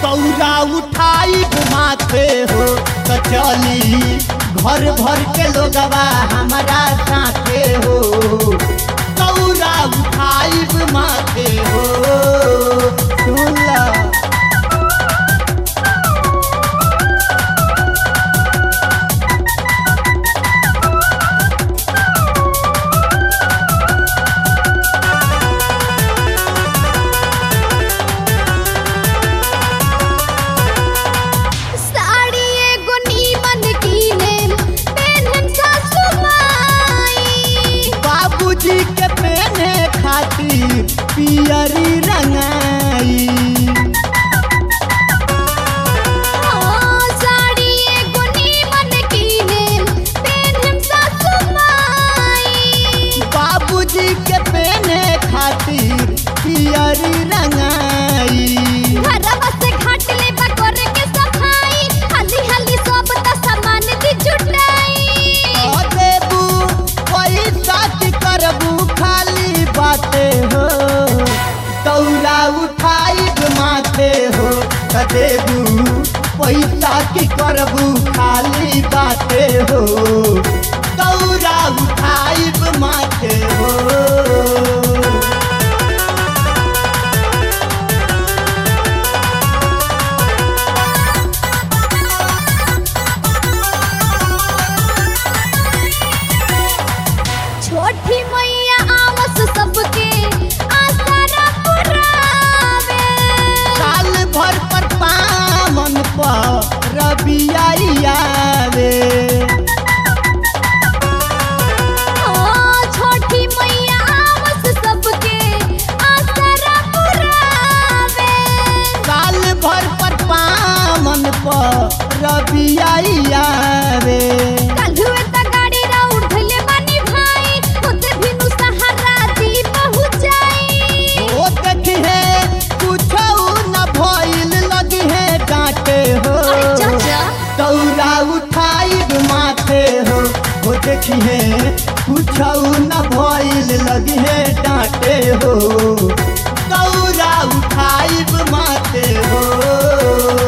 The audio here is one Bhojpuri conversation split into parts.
दौरा उठाई माथे हो तो चली घर भर के लोगवा हमारा साथे हो दौरा उठाई माथे हो सुन ला साड़ी एगो नीमन कीने पेन्हन सासु माई बाबूजी के पहने खातिर पियरी रंगाई हाँ, साड़ी एगो नीमन कीने पेन्हन सासु माई बाबूजी के पहने खातिर पियरी रंगाई घरवा से घाट ले बकोरे के सफाई हल्दी हल्दी सब त सामान दी जुटाई ओ देबू पैसा की करबू खाली बाते हो दौरा उठाई माथे हो त देबू पैसा की करबू खाली बाते हो दौरा उठाई माथे हो छोटी मैया आवस सबके आसरा पुरावे साल भर पर पामन पर रबियावे हाँ, छोटी मैया आवस सबके आसरा पुरावे साल भर पर पामन पर रबियावे काल्हुए त गाड़ी रा उठले बानी भाई होते बिनु सहारा दी पहुंचाई ओ देखिहे कुछो न भइल लगी है डांटे हो अरे चाचा दौरा उठाई माथे हो ओ देखिहे कुछो न भइल लगी है डांटे हो दौरा उठाई माथे हो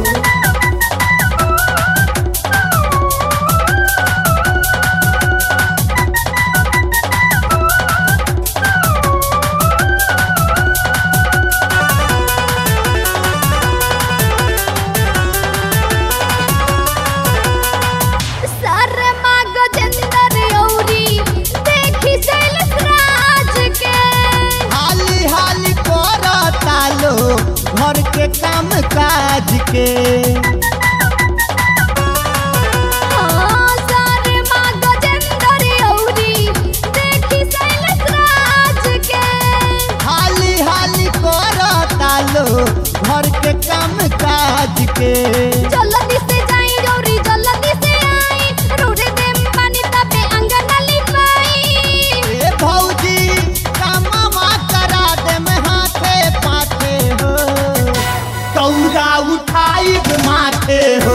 शर्मा गजेंद्र औरी देखी शैलेश राज के हाली हाली करता लो घर के काम काज के हाँ, शर्मा गजेंद्र औरी देखी शैलेश राज के हाली हाली करता लो घर के काम काज के जल्दी से जाई औरी जल्दी से आई रोडे दे पानी तबे अंगन लिपाई ए भौजी कामवा करा दे में हाथे पाथे हो दौरा उठाई माथे हो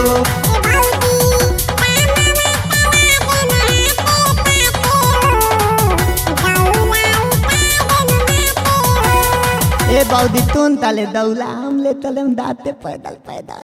ए बौदी तुन तले दौला हम ले तले दाते पैदल पैदल